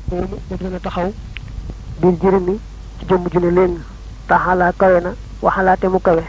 yaquumu moom dana taxaw bil jërëmi ci jëmm ju ne léegi taxalaa kawe na waxalaate mu kawe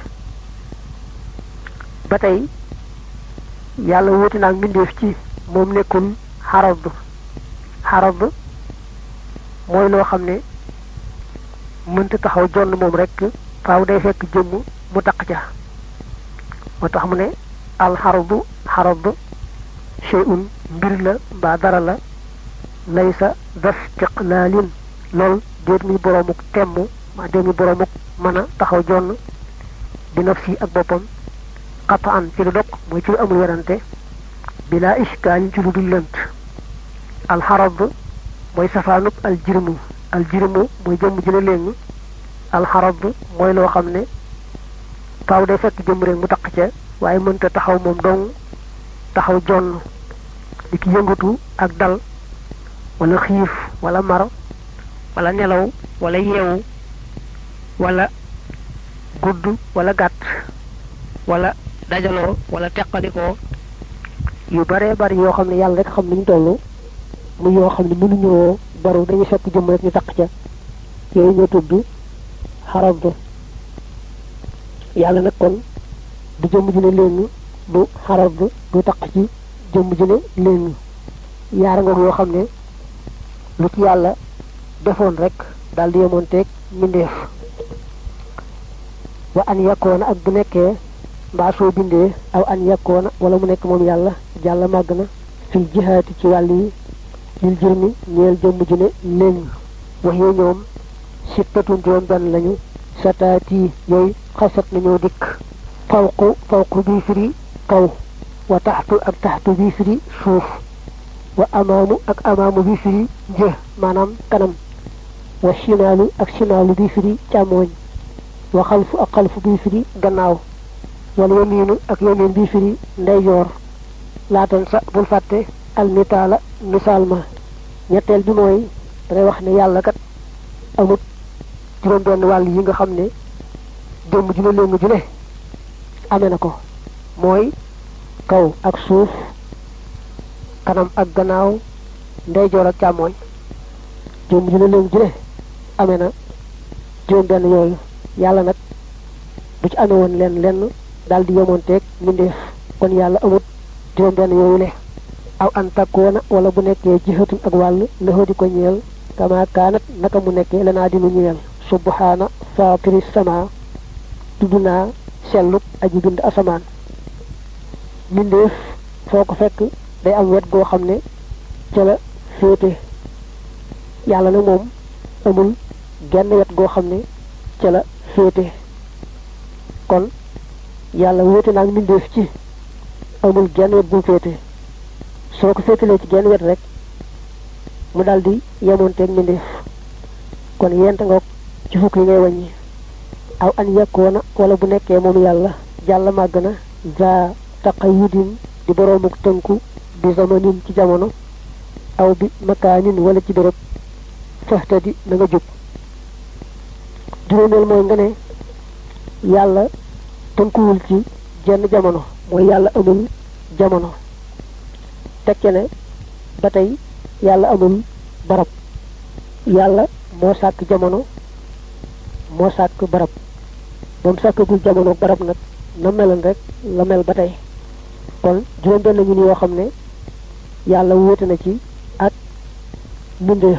ba tey yàlla wuti naag mbindeef ci moom nekkul xarab xarab mooy loo xam ne mënta taxaw jonn moom rek faaw day fekk jëmm mu taq ca moo tax mu ne alxaradu xarad shay'un mbir la mbaa dara la laysa das tiqlaalin lool déet muy boroomuk temm maa déet muy boroomuk mën a taxaw jonn bi nafsi ak boppam qataan ci lu dog mooy ci lu amul werante bila ishkaalin ci lu dul lënt alxarad mooy safaanub aljirmu aljirmu mooy jëmm ji la léegi alxarad mooy loo xam ne faaw day fekk jëmm rek mu taq ca waaye mënta taxaw moom dong taxaw jonn di ki yëngatu ak dal wala xiif wala mar wala nelaw wala yeewu wala gudd wala gàtt wala dajaloo wala teqalikoo yu bare bari yoo xam ne yàlla rek xam ni ñu toll mu yoo xam ne mënuñoo baru dañuy fekk jëmm rek ñu taq ca yooyu ñoo tudd xarab yàlla nag kon du jëmm ju ne léegi du xarab du taq ci jëmm ju ne léegi yaara ngoog yoo xam ne lu ci yàlla defoon rek daal di yemoon teeg mbindeef wa an yakkoona ak bu nekkee mbaa soo bindee aw an yakkoona wala mu nekk moom yàlla jàlla màgg na fil jihaati ci wàll yi lil jërmi ñeel jëmm ju ne léegi wax yee ñoom sittatun juróom benn lañu sataati yooyu xasat nañoo dikk fawqu fawqu bii firi kaw wa taxtu ak taxtu bii firi suuf wa amaamu ak amaamu bii firi jë maanaam kanam wa shimaalu ak shimaalu bii firi càmmooñ wa xalfu ak xalfu bii firi gannaaw wala yamiinu ak yamiin bii firi ndeyjoor laatan sa bul fàtte almitaala misaal ma ñetteel bi mooy dangay wax ne yàlla kat amut juróom benn wàll yi nga xam ne jëmm ju ne léegi ju ne amee na ko mooy kaw ak suuf kanam ak gannaaw ndeyjoor ak càmmooñ jëmm ju ne léegi ju ne amee na juróom benn yooyu yàlla nag bu ci amee woon lenn lenn daal di yemoonteeg mbindeef kon yàlla amut juróom benn yooyu le aw an takkoona wala bu nekkee jihatun ak wàll lëxoo di ko ñeel kama kaanat naka mu nekkee lanaa di nu ñeel subhaana faatiri sama tudd naa selluk aji bind asamaan mbindeef foo ko fekk day am wet goo xam ne ca la féete yàlla nag moom amul genn wet goo xam ne ca la féete kon yàlla wéete naag mbindeef ci amul genn wet bu féete soo ko féetalee ci genn wet rek mu daldi yemoonteeg mbindeef kon yent nga ci fukk yi ngay wàññi aw an yakkoona wala bu nekkee moom yàlla jàll màgg na za taqayudin di boroomuk tënku bi zamanin ci jamono aw bi makaanin wala ci béréb faxtadi na nga jub juróomeel mooy nga ne yàlla tënkuwul ci jenn jamono mooy yàlla amul jamono tekke ne ba tey yàlla amul barab yàlla moo sàkk jamono moo sàkk barab ba mu sàkkagul jamono barab nag na meloon rek la mel ba tey kon juróom benn ñu ni yoo xam ne yàlla wóote na ci ak mbindeef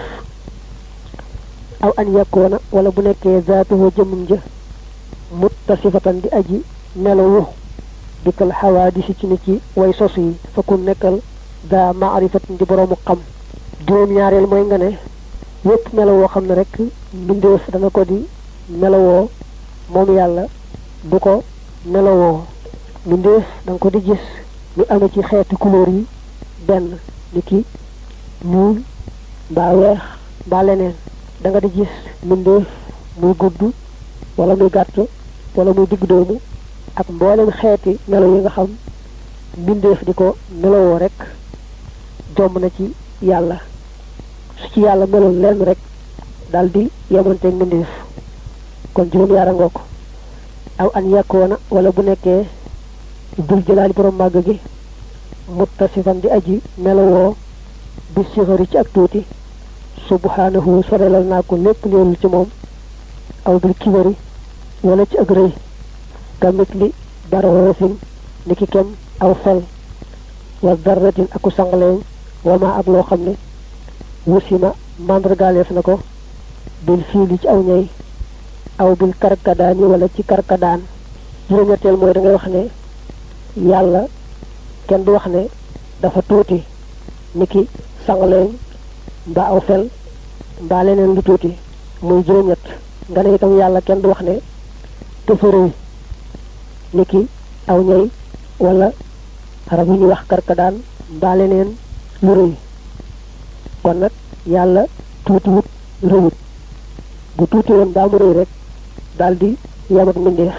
aw an yakkoona wala bu nekkee zaatuhu jëmmum ja muttasifatan di aji melowu dikkal xawaadisi ci ni ci way sos yi fakun nekkal daa maarifatin di boroomu xam juróom ñaareel mooy nga ne yépp melowoo xam ne rek mbindeef dana ko di melowoo moom yàlla du ko melowoo mbindeef da nga ko di gis ñu amee ci xeeti couleur yi benn ni ki ñuul mbaa weex mbaa leneen da nga di gis mbindeef muy gudd wala muy gàtt wala muy digg doomu ak mboolem xeeti melo yi nga xam mbindeef di ko melowoo rek jomb na ci yàlla su ci yàlla meloon lenn rek daal di yemanteeg mbindeef kon juróom yaara ngoo ko aw an yàkkoona wala bu nekkee dul jëlaali borom màgg gi muttasifan di aji melowoo bi sixari ci ak tuuti subhanahu sorelal naa ko lépp leelul ci moom aw bil kibari wala ci ak rëy kamit li baroosin ni ki kem aw fel wa darratin aku sangaleeñ wama ak loo xam ne wusima mandargaaleef na ko bil fiili ci aw ñay aw bil karkadaan yi wala ci karkadaan juróom-ñetteel mooy da ngay wax ne yàlla kenn du wax ne dafa tuuti ni ki sangaleeñ mbaa aw fel mbaa leneen lu tuuti muy juróom-ñett nga ne itam yàlla kenn du wax ne dafa rëy ni ki aw ñay wala rab yu ñuy wax karkadaan mbaa leneen lu rëy kon nag yàlla tuuti wut rëyut bu tuuti woon daa mu rëy rek daal di yam ak mbindeef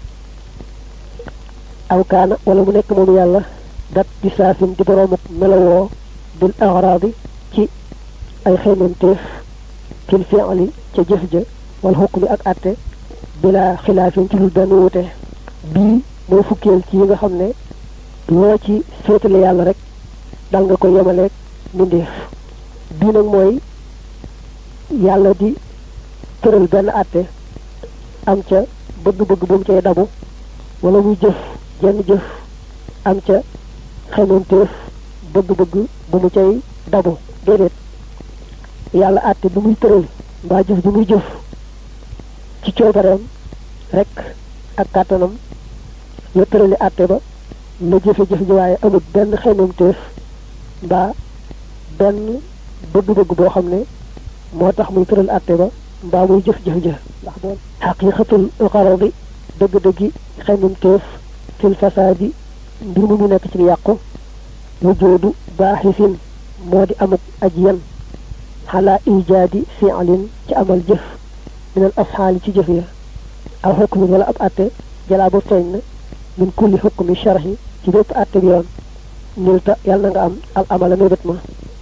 aw kaana wala mu nekk moom yàlla dat di saafin di boroomuk melowoo bil axraadi ci ay xeemanteef fil fi'li ca jëf ja wal xukmi ak atte bila xilaafin ci lu benn wute bii mooy fukkeel ci yi nga xam ne loo ci féetale yàlla rek dal nga ko yemaleeg mbindeef bii nag mooy yàlla di tëral benn àtte am ca bëgg-bëgg bu mu cay dabu wala muy jëf jenn jëf am ca xemanteef bëgg-bëgg bu mu cay dabu déedéet yàlla àtte bi muy tëral mbaa jëf bi muy jëf ci coobareem rek ak kàttanam la tërali àtte ba la jëfe-jëf ji waaye amul benn xemanteef mbaa benn bëgg-bëgg boo xam ne moo tax muy tëral àtte ba mbaa muy jëf-jëf ja ndax doon xaqiqatul xaradi dëgg-dëggi xemanteef fil fasaadi mbir mu mu nekk ci yàqu wujoodu baaxisin moo di amuk aj yan xalaa ijaadi fi'lin ci amal jëf minal afxaali ci jëf ya aw xukmin wala ab àtte jalaa ba feeñ na min kulli xukmi sharhi ci bépp àtte bi yoon nilta yàlla na nga am al amala mébét ma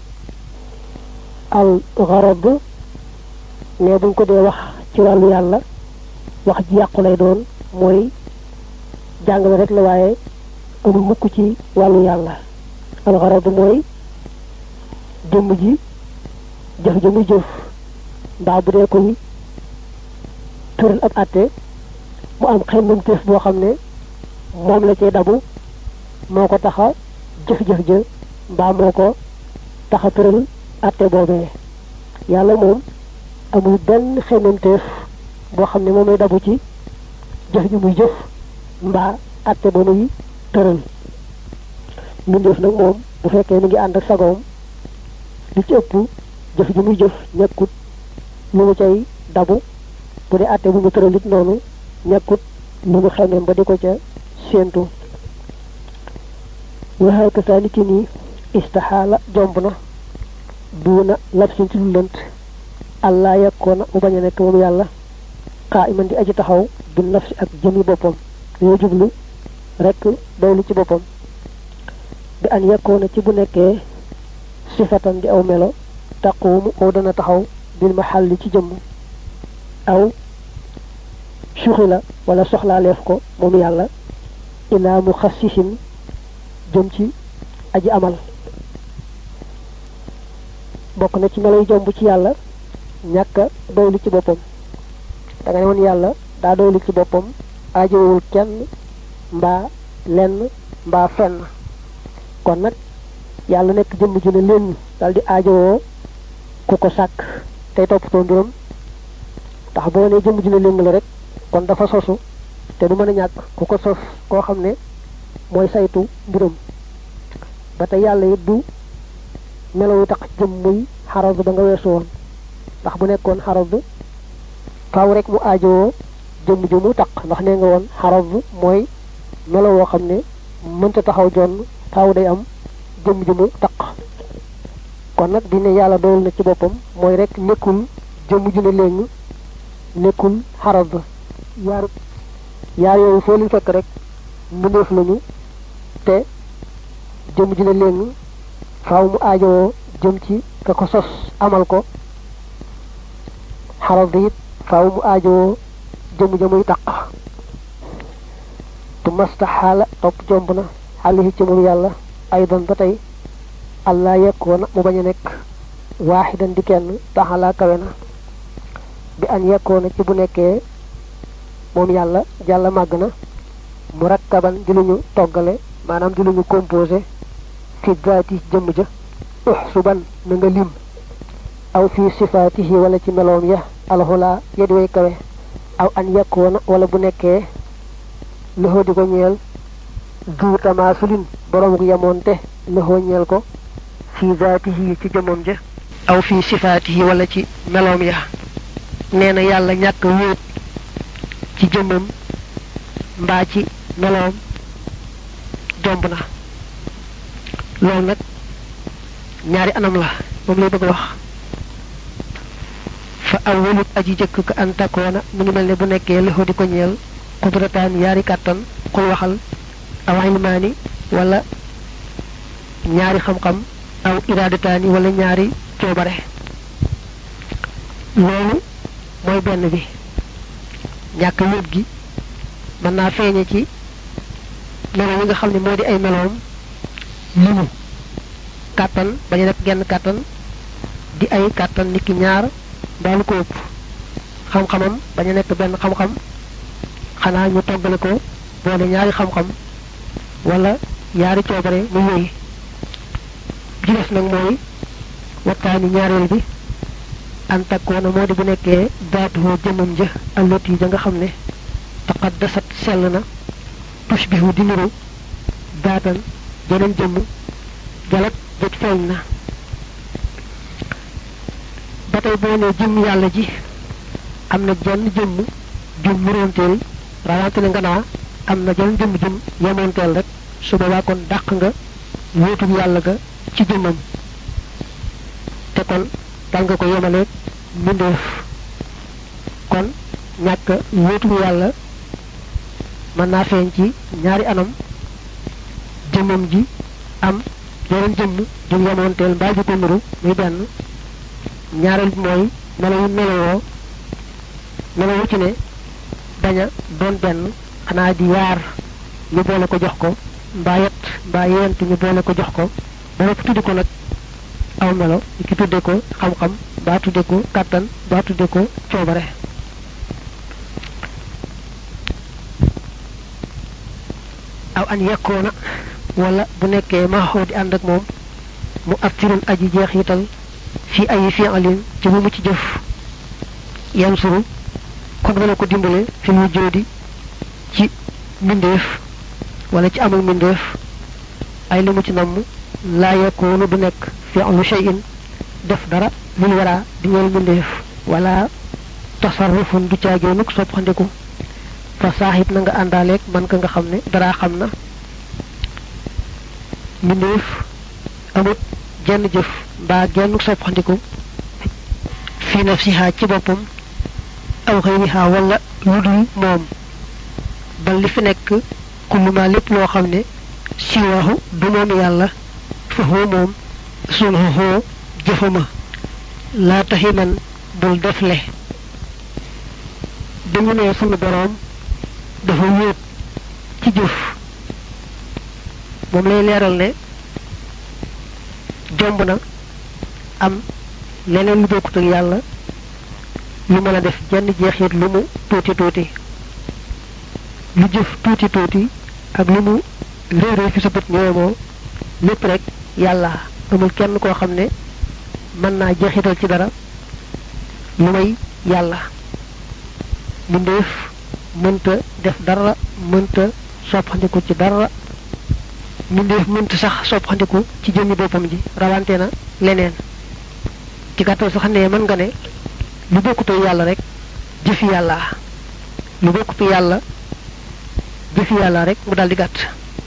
al garab ne buñ ko dee wax ci wàllu yàlla wax ji yàqu lay doon mooy jàngale rek la waaye amul mukk ci wàllu yàlla al garab mooy jëmm ji jëf ja muy jëf mbaa bu dee koy tëral ab àtte mu am xemmam teef boo xam ne moom la cay dabu moo ko taxa jëf-jëf ja mbaa moo ko taxa tëral àtte boobee yàlla moom amul benn xemmamteef boo xam ne moom lay dabu ci jëf ji muy jëf mbaa àtte ba muy tëral mbindeef nag moom bu fekkee mi ngi ànd ak sagoom li ci ëpp jëf ji muy jëf nekkut lu mu cay dabu bu dee àtte bu mu tëral it noonu nekkut lu mu xemem ba di ko ca séentu waxee ko saa niki nii istaxaala jomb na duuna labsin ci lu lënt allah yakkoona mu bañ a nekk moom yàlla xaa iman di aji taxaw bi nafsi ak jëmi boppam yoo jublu rek doylu ci boppam bi an yakkoona ci bu nekkee sifatan di aw melo taquumu aw dana taxaw bil maxalli ci jëmm aw suxi la wala soxlaaleef ko moom yàlla ilaa mu xassisin jëm ci aji amal bokk na ci meloy jomb ci yàlla ñàkk a doylu ci boppam da nga ne woon yàlla daa doylu ci boppam aajowul kenn mbaa lenn mbaa fenn kon nag yàlla nekk jëmm ju ne leen dal di aajowoo ku ko sàkk tey toppatoo mbiram tax boo ne jëmm ju ne leen la rek kon dafa sosu te du mën a ñàkk ku ko sos koo xam ne mooy saytu mbiram ba tey yàlla it du melaw yu tax jëm muy xaraz ba nga weesu woon ndax bu nekkoon xaraz faaw rek mu aajowoo jëmm ju mu taq ndax nee nga woon xaraz mooy melaw woo xam ne mënta taxaw jonn faaw day am jëmm ju mu taq kon nag bi ne yàlla doyul na ci boppam mooy rek nekkul jëmm ju ne léegi nekkul xaraz yaar yaar yooyu foo leen fekk rek mbindeef lañu te jëm ji ne léegi faaw mu aajowoo jëm ci ka ko sos amal ko xaral bi it faaw mu aajowoo jëm ja muy taq tu masta xaala topp jomb na xaalihi ci moom yàlla aydan ba tey allah yekkoona mu bañ a nekk waaxidan di kenn taxalaa kawe na bi an yekkoona ci bu nekkee moom yàlla jàlla màgg na murakkaban di lu ñu toggale maanaam di lu ñu composé fi daati jëmm ja uxsuban na nga lim aw fi sifaatihi wala ci meloom ya alxulaa yedi way kawe aw an yekkoona wala bu nekkee loxo di ko ñeel du tamaasulin boroomu yemoonte loxo ñeel ko fi daatihi ci jëmmam ja aw fi sifaatihi wala ci meloom ya nee na yàlla ñàkk wéet ci jëmmam mbaa ci meloom jomb na loolu nag ñaari anam la moom lay bëgg wax fa awwalut aji jëkk ka an takkoona mu ngi mel ne bu nekkee loxo di ko ñeel xudrataan yaari kàttan xul waxal aw ilmaani wala ñaari xam-xam aw iradataani wala ñaari coobare loolu mooy benn bi ñàkk wéet gi mën naa feeñe ci melo yi nga xam ne moo di ay meloom limu kàttan bañu nekk genn kàttan di ay kàttan niki ñaar mbaalu ko ëpp xam-xamam bañu nekk benn xam-xam xanaa ñu toggale ko boole ñaari xam-xam wala ñaari coobare mu wéy ji des nag mooy waxtaani ñaareel bi an takkoona moo di bu nekkee daatuhoo jëmmam ja allot yi ja nga xam ne taqaddasat sell na tushbihu di niru daatan jeneen jëmm jalat jot feeñ na ba tey boo ne jëmm yàlla ji am na jenn jëmm jum muróonteel rawante ne nga naa am na jenn jëmm jum yemoonteel rek su boobaa kon dàq nga wóotum yàlla ga ci jëmmam te kon dal nga ko yemaleeg mbindeef kon ñàkk wóotum yàlla mën naa feeñ ci ñaari anam jëmmam ji am yeneen jëmm jum yemoonteel mbaa ji ko nuru muy benn ñaareel bi mooy melawu melowoo melawu ci ne bañ a doon benn xanaa di yaar ñu boole ko jox ko mbaa yett mbaa yent ñu boole ko jox ko ba lépp tuddi ko nag aw melo ki tudde ko xam-xam mbaa tudde ko kàttan mbaa tudde ko coobare aw an yekkoona wala bu nekkee maaxoo di ànd ak moom mu attirun aji jeexital fi ay fi'alin ci bu mu ci jëf yan suru kon dana ko dimbale fi mu jóodi ci mbindeef wala ci amul mbindeef ay li mu ci namm laa yakunu du nekk fi'lu shay'in def dara lil wara di ñeel mbindeef wala tasarrufun du caageenuk soppandiku fa saaxib na nga àndaaleeg man ka nga xam ne dara xam na mbindeef amut jenn jëf mbaa genn soppandiku fi nafsiha ci boppam aw xëyriha wala lu dul moom bal li fi nekk kulluma lépp loo xam ne siwahu du moom yàlla fa huwa moom sunhuhu jëfama laa taximan bul defle dañu ne sunu boroom dafa wéet ci jëf moom lay leeral ne jomb na am leneen lu bokkut ak yàlla lu mën a def jenn jeexit lu mu tuuti tuuti lu jëf tuuti tuuti ak lu mu réeree fi sa bët ñëwemoo lépp rek yàlla amul kenn koo xam ne mën naa jeexital ci dara lu may yàlla mbindeef mënta def dara mënta soppandiku ci dara mbindeef mënta sax soppandiku ci jëmmi boppam ji rawante na leneen ci gàttal sax ne mën nga ne lu bokkute yàlla rek jëfi yàlla lu bokkute yàlla jëfi yàlla rek mu daldi gàtt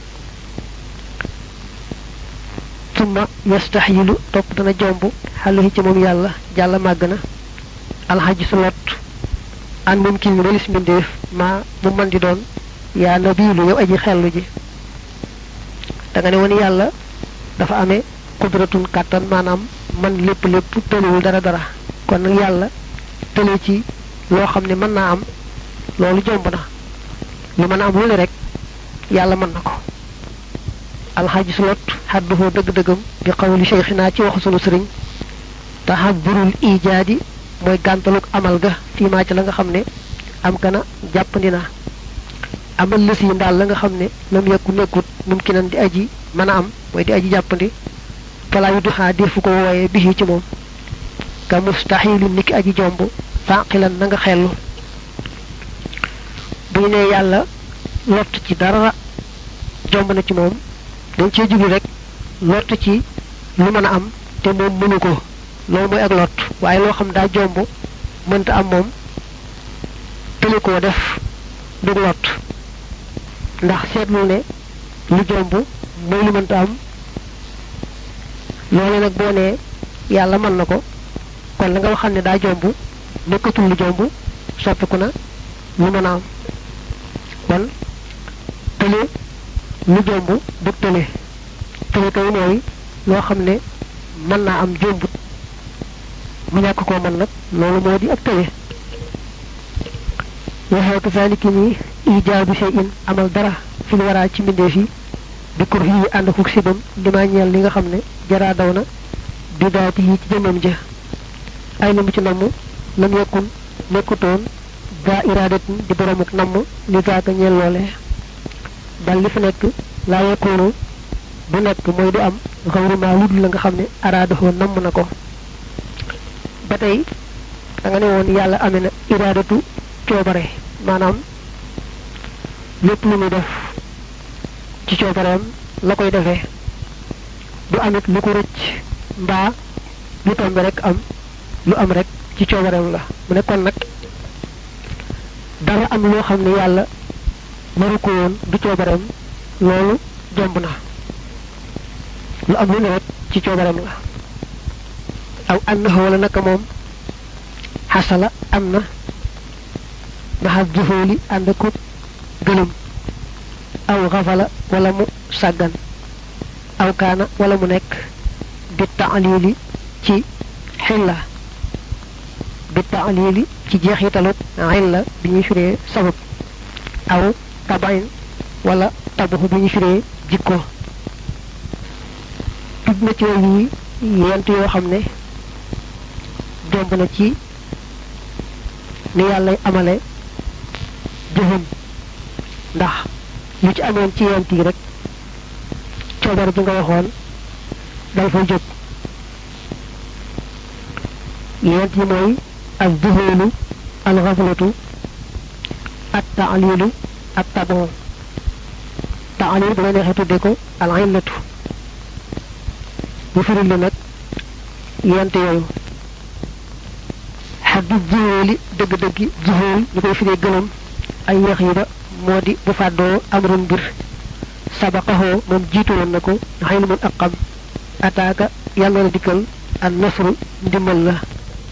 summa yastaxyilu topp dana jomb xaluhi ci moom yàlla jàlla màgg na alxaji su lot an moom kii mi walis mbindeef maa mu man di doon yaa nabiilu yow aji xellu ji da nga ne woon yàlla dafa amee qudratun kàttan maanaam man lépp lépp tëliwul dara dara kon nag yàlla tële ci loo xam ne mën naa am loolu jomb na lu mën a am lu ne rek yàlla mën na ko alxaaji sulot xadduhoo dëgg-dëggam bi xawli cheikhina ci waxu sunu sëriñ taxaburul ijaadi mooy gàntaluk amal ga fiimaa ci la nga xam ne am kana jàppandi na amal lës yi ndaal la nga xam ne lam yekku nekkut mumkinan di aji mën a am mooy di aji jàppandi falaa yu duxaa defu ko wooye bi ci moom ka mustaxilin niki aji jomb fàqilan na nga xellu bu ñu nee yàlla lott ci dara jomb na ci moom dañ cee jublu rek lott ci lu mën a am te moom mënu ko loolu mooy ak lott waaye loo xam daa jomb mënta am moom tëli koo def du lott ndax seetlu ne lu jomb mooy lu mënta am loolu nag boo nee yàlla mën na ko kon la nga waxal ne daa jomb nekkatul lu jomb soppiku na lu mën a am kon tële lu jomb du tële tële kay mooy loo xam ne mën naa am jombut mu ñàkk koo mën nag loolu moo di ak tële waxee ko saaliki nii ijaabu shay'in amal dara fil waraa ci mbindeef yi bi kur yi ànd ak sibam li ma ñeel li nga xam ne jaraa daw na bi daati yi ci jëmmam ja ay na mu ci namm lam yekkun nekkutoon daa iraadatin di boromuk namm li zaaka ñeel loole dal li fi nekk laa yekkoonu du nekk mooy du am xawrumaa lu dul la nga xam ne araadahoo namm na ko ba tey da nga ne woon yàlla amee na iraadatu coobare maanaam lépp lu muy def ci coobareem la koy defee du amit lu ko rëcc mbaa lu tombe rek am lu am rek ci coobareem la mu ne kon nag dara am loo xam ne yàlla waru ko woon du coobareem loolu jomb na lu am lu ne rek ci coobareem la aw annahu wala naka moom xasala am na maxas juhóoli ànd ko gëlëm aw xafala wala mu sàggan aw kaana wala mu nekk bi taalili ci xilla bi taalili ci jeexitalu xilla bi ñuy firee sabab aw tabain wala tabaxu bi ñuy firee jikko tudd na ci yi yent yoo xam ne jomb na ci ni yàlla amale jëfam ndax lu ci amoon ci yent yi rek coobar bi nga waxoon dal fa jóg yent yi mooy al duhulu al xaflatu at taalilu at tabon taalil bu la neexee tudde ko al illatu bu firil li nag yent yooyu xaddu zuhóoli dëgg-dëggi zuhóol ñu koy firee gëlëm ay yax yi ba moo di bu fàddoo amrun mbir sabaqaxoo moom jiitu woon na ko xëy na mun ak xam ataaka yàlla la dikkal an nasru ndimbal la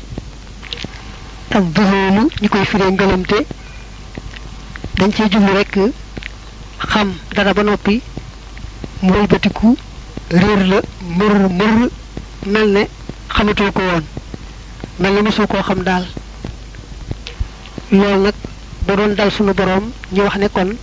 ak zuhóolu ñu koy firee ngëlëmte dañ cee jublu rekk xam dara ba noppi mu wëlbatiku réer la mër mër mel ne xamatoo ko woon mel ne mosoo koo xam daal loolu nag ba doon dal sunu boroom ñu wax ne kon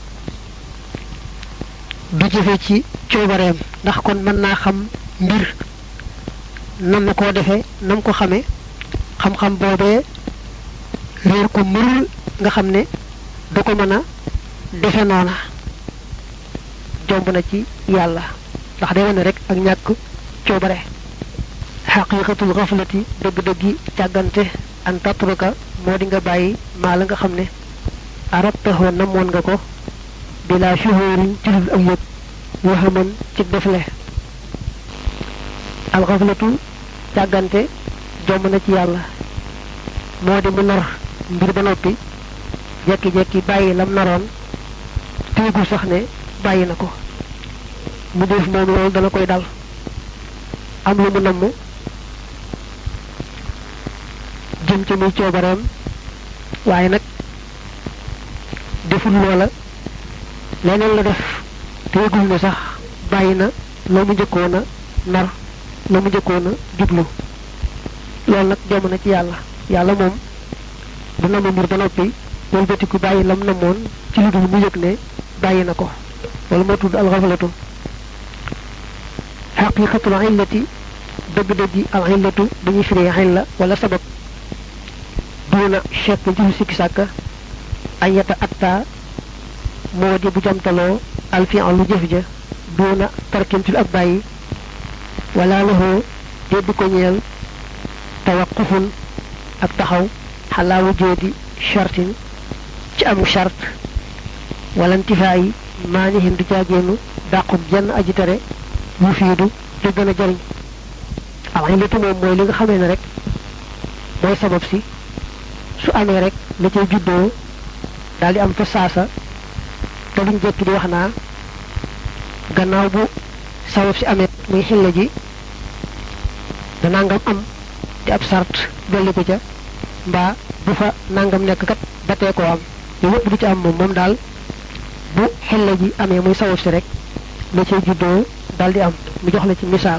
du jëfe ci coobareem ndax kon mën naa xam mbir nam na koo defee nam ko xamee xam-xam boobee réer ko mër nga xam ne du ko mën a defe noona jomb na ci yàlla ndax day wane rek ak ñàkk coobare xaqiqatul xaflati dëgg-dëggi càggante an tatruka moo di nga bàyyi maa la nga xam ne arabtaxoo namoon nga ko bila shuhurin ci dul ak yëg waxaman ci defle alxaflatu càggante jomb na ci yàlla moo di mu nar mbir ba noppi jekki-jekki bàyyi lam naroon téegul sax ne bàyyi na ko mu def moom loolu dana koy dal am lu mu namm jëm ci muy coobareem waaye nag deful loola leneen la def te yëgul ne sax bàyyi na loo mu njëkkoon a nar loo mu njëkkoon a jublu loolu nag jom na ci yàlla yàlla moom du namm mbir ba noppi wëlbatiku bàyyi lam namoon ci lu dul mu yëg ne bàyyi na ko loolu moo tudd alxaflatu xaqiqatul illati dëgg-dëgg al xillatu dañuy firi xilla wala sabab duuna chekk ci sikki sàkka ay yata atta moo di bu jamtaloo alfian lu jëf ja duuna tarkintul ak bàyyi wala lahu déddu ko ñeel tawaqufun ak taxaw xalaa wujoodi chartin ci amu chart wala ntifaa yi maanihin du caagéenu dàqub jenn aji tere mu fiidu te gën a jariñ alxillatu moom mooy li nga xamee ne rek mooy sabab si su amee rek la cay juddoo daal di am fa saasa te luñ jekki di wax naa gannaaw bu sabab si amee muy xilla ji da nangam am di ab sart dolli ko ca mbaa bu fa nangam nekk kat ba tee koo am yooyu yëpp du ci am moom moom daal bu xilla ji amee muy sabab si rek la cay juddoo daal di am mu jox la ci misaal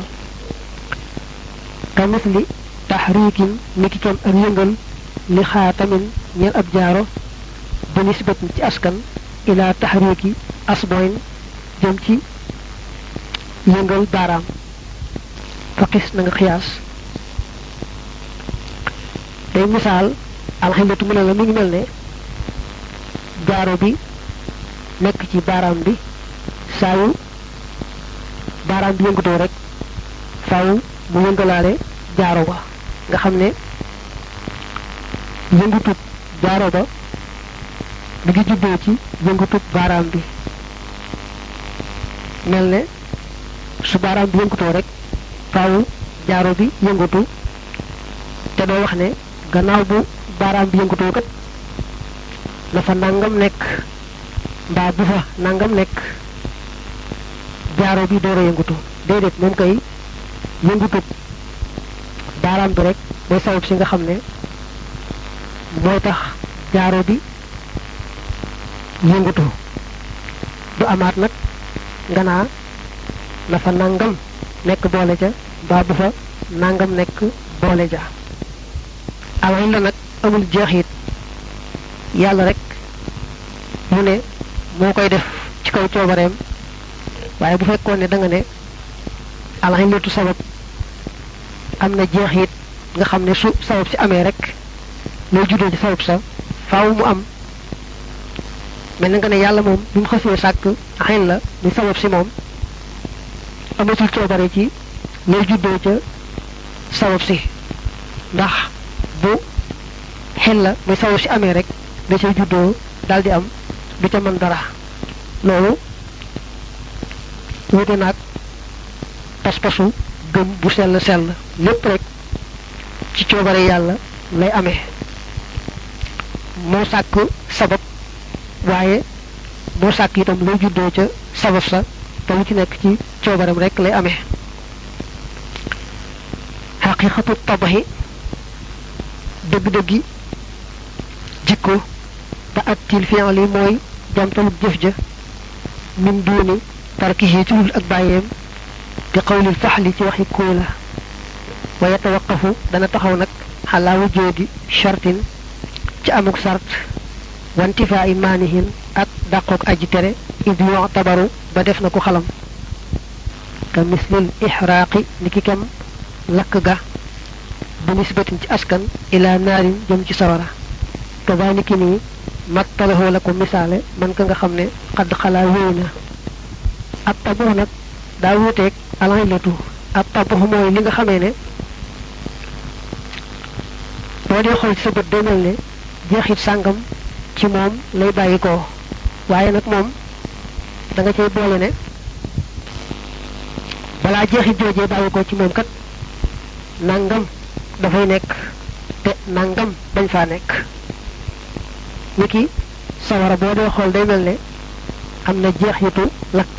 ka misli taxriikin ni ki kem ak yëngal li xaatamin ñeel ab jaaro bi nisbatin ci askan ila taxriiki asboyn jëm ci yëngal baaraam faqis na nga xiyaas day misaal alxillatu mu ne la mi ngi mel ne jaaro bi nekk ci baaraam bi saa yu baaraam bi yëngatoo rek faaw mu yëngalaale jaaro ba nga xam ne yëngutub jaaro ba mi ngi juddoo ci yëngutub baaraam bi mel ne su baaraam bi yëngutoo rek faaw jaaro bi yëngatu te doo wax ne gannaaw bu baaraam bi yëngutoo kat la fa nangam nekk mbaa bu fa nangam nekk jaaro bi door a yëngatu déedéet moom kay yëngutub baaraam bi rek mooy sabab si nga xam ne mooy tax jaaro bi yëngatu du amaat nag nga naa na fa nangam nekk boole ca mbaa bu fa nangam nekk boole ja alañ la nag amul jeexit yàlla rek mu ne moo koy def ci kaw coobareem waaye bu fekkoon ne da nga ne alañ letu sabab am na jeexit nga xam ne su sabab si amee rek lay juddoo ci sabab sa faaw mu am mel na nga ne yàlla moom bi mu xasee sàkk xen la muy sabab si moom amatul coobare ci lay juddoo ca sabab si ndax bu xen la muy sabab si amee rek da cay juddoo daal di am du ca mën dara loolu wute naag pas-pasu gëm bu sell sell lépp rek ci coobare yàlla lay amee moo sàkk sabab waaye moo sàkk itam lay juddoo ca sabab sa te lu ci nekk ci coobareem rek lay amee xaqiqatu tabaxi dëgg-dëggi jikko te attil fi'li mooy jamtalub jëf ja min duuni tarkihi ci lul ak bàyyeem bi qawlil faxli ci waxi kóola wa yatawaqafu dana taxaw nag xalaa wujoodi shartin ci amuk sart wantifaa i maanihin ak dàqoog aji tere id yu'tabaru ba def na ko xalam ka mislil ixraaqi ni ki kem lakk ga bu nisbatin ci askan ila naarin jëm ci sawara kaba ni ki nii mattalahoo la ko misaale man ka nga xam ne xadd xalaa wéy na ab tabax nag daa wuuteeg alaylatu ab tabax mooy li nga xamee ne boo dee xool ci sa bët day mel ne jeexit sàngam ci moom lay bàyyi ko waaye nag moom da nga cay boole ne balaa jeexit joojee bàyyi ko ci moom kat nangam dafay nekk te nangam bañ faa nekk ni ki sawara boo dee xool day mel ne am na jeexitu lakk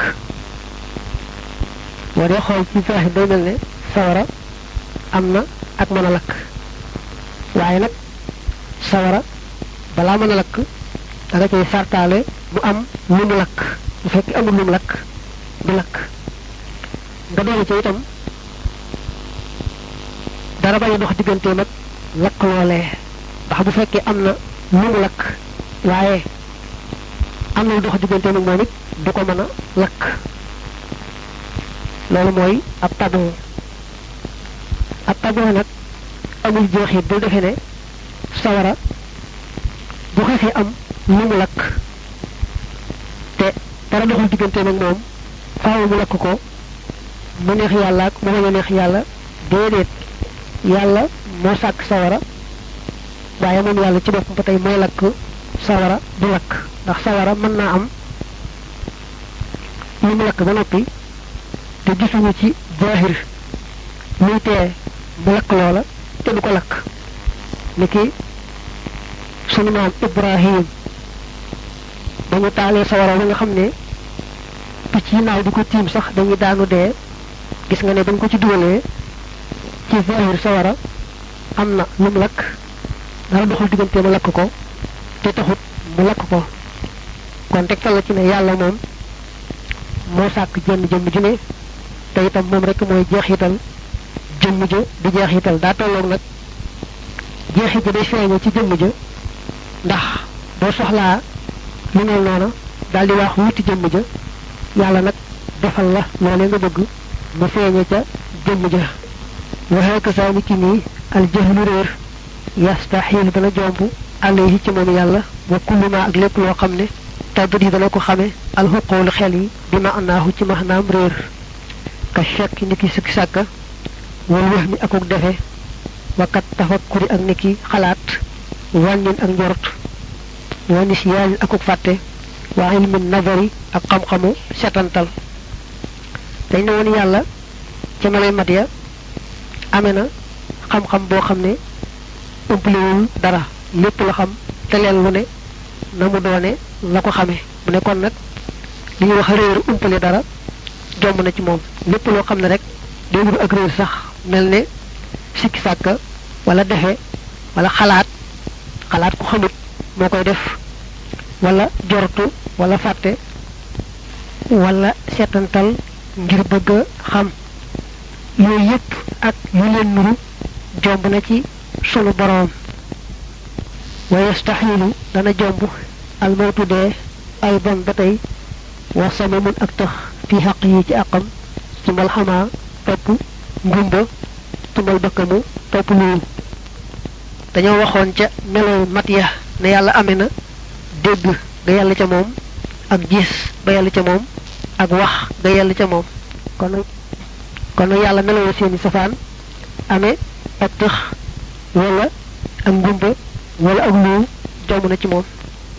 boo dee xool ci zaaxir day mel ne sawara am na ak mën a lakk waaye nag sawara balaa mën a lakk da nga cay sartaale mu am lu mu lakk bu fekk amul lu mu lakk du lakk nga doole ca itam dara bañ a dox digganteem ak lakk loolee ndax bu fekkee am na lu mu lakk waaye am na lu dox digganteem ak moom it du ko mën a lakk loolu mooy ab taboo ab taboo nag amul jeexit bu defee ne sawara bu xasee am lu mu lakk te dara doxul diggante nag moom faaw mu lakk ko mu neex yàlla ak mu bañ a neex yàlla déedéet yàlla moo sàkk sawara waaye moom yàlla ci boppam ba tey mooy lakk sawara du lakk ndax sawara mën naa am lu mu lakk ba noppi te gisuñu ci zaahir luy tee mu lakk loola te du ko lakk ni ki sunu maam Ibrahim ba ñu taalee sawara ba nga xam ne picc yi naaw di ko tiim sax dañuy daanu dee gis nga ne dañ ko ci dugalee ci zahir sawara am na lu mu lakk dara doxul diggante mu lakk ko te taxut mu lakk ko kon tegtal la ci ne yàlla moom moo sàkk jenn jëmm ju ne te itam moom rek mooy jeexital jëmm ja di jeexital daa tolloog nag jeexit ja day feeñe ci jëmm ja ndax boo soxlaa lu mel noona daal di wax wuti jëmm ja yàlla nag defal la loolee nga bëgg mu feeñe ca jëmm ja waxee ko saa ni ki nii al jahlu réer yastaxiil dana jomb alayhi ci moom yàlla wa kulluma ak lépp loo xam ne tàggat yi dana ko xame al xuqoolu xel yi bi ma anaahu ci maxnaam réer ka chekk ni ki sikki sàkka wal wax mi akuk defe wakat tafakkuri ak ni ki xalaat wàññin ak njort wa nisyaanin akuk fàtte wa ilmin nazari ak xam-xamu setantal dañ ne woon yàlla ca melay mat ya amee na xam-xam boo xam ne ëmplewul dara lépp la xam te leen lu ne na mu doone la ko xamee mu ne kon nag li ñuy wax réer umpale dara jomb na ci moom lépp loo xam ne rek day wut ak réer sax mel ne sikki sàkka wala defe wala xalaat xalaat ku xamut moo koy def wala jortu wala fàtte wala seetantal ngir bëgg a xam yooyu yépp ak yu leen nuru jomb na ci sunu boroom wa yastaxilu dana jomb almawtu dee ay bon ba tey wa samamun ak tax fi xaq yi ci àqam sumal xamaa topp ngumba tumal bëkkamu topp luul dañoo waxoon ca melow mat ya ne yàlla amee na dégg ga yàlla ca moom ak gis ba yàlla ca moom ak wax ga yàlla ca moom kon nag kon nag yàlla meloo seeni safaan amee ak tëx wala ak ngumba wala ak luu jomb na ci moom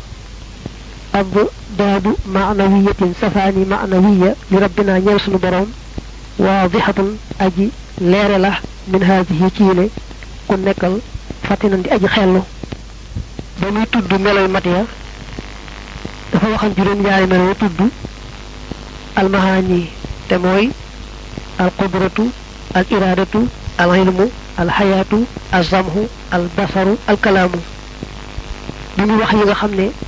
ab daadu maanawiyatin safaani maanawiya li rabbina ñeel sunu borom waadixatun aji leere la min haadihi ci yile ku nekkal fàttinan di aji xellu ba muy tudd meloy mat ya dafa waxan juróom ñaari melo tudd almahaani te mooy al qudratu al iradatu al ilmu al xayaatu al zamhu al basaru al kalaamu bi muy wax yi nga xam ne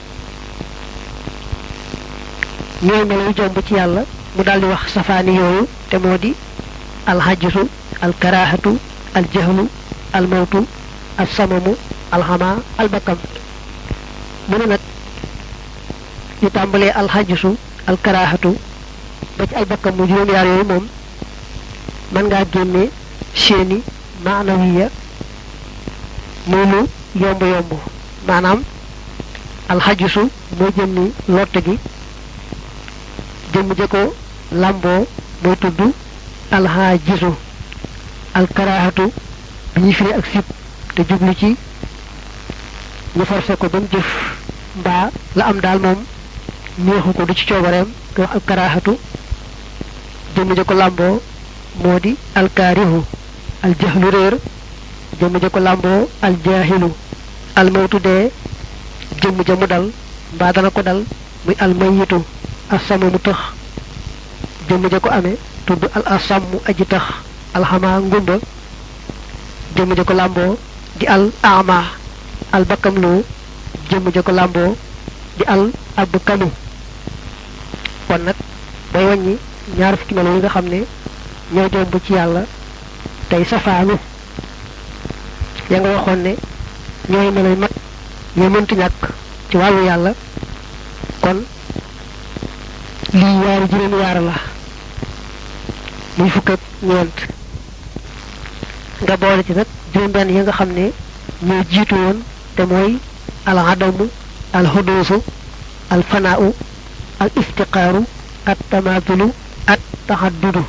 ñooy meloy jomb ci yàlla mu daldi wax safaani yooyu te moo di al xajisu al karaahatu al jahlu al mawtu al samamu al xamaa al bakkam mu ne nag ñu tàmbalee al xajisu al karaahatu ba ci ay bakkam mu juróom-yaar yooyu moom mën ngaa génne seeni maanawiya muy lu yomb yomb maanaam alxajisu mooy jëmmi lotte gi jëmm ja ko làmboo mooy tudd alxajisu alkaraahatu bi ñuy firi ak sib te jublu ci ñu forcé ko ba mu jëf mbaa la am daal moom neexu ko du ci coobareem nga wax alkaraahatu jëmm ja ko làmboo moo di alkaarihu aljahlu réer jëmm ja ko làmboo aljaahilu almawtu dee jëmm ja mu dal mbaa dana ko dal muy almayitu asama mu tëx jëmm ja ko amee tudd al asammu aji tax alxamaa ngumba jëmm ja ko làmboo di al ama al bakkam lu jëmm ja ko làmboo di al ab kanu kon nag bay wàññi ñaar fukki melo yi nga xam ne ñoo jomb ci yàlla tey safaanu ya nga waxoon ne ñooy meloy mat yoo mëntu ñàkk ci wàllu yàlla kon lii yaari juróomi yaar la muy fukk ak ñeent nga boole ci nag juróom-benn yi nga xam ne ñoo jiitu woon te mooy al adamu al xuduusu al fanaau al iftiqaaru at tamaatulu at taxaddudu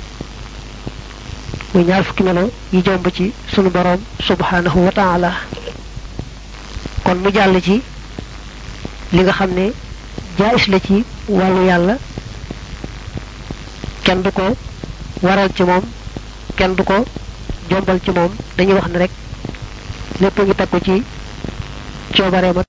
muy ñaar fukki melo yi jomb ci sunu boroom subhanahu wa taala kon mu jàll ci li nga xam ne jaayis la ci wàllu yàlla kenn du ko waral ci moom kenn du ko jombal ci moom dañuy wax ne rek lépp ngi takku ci coobareema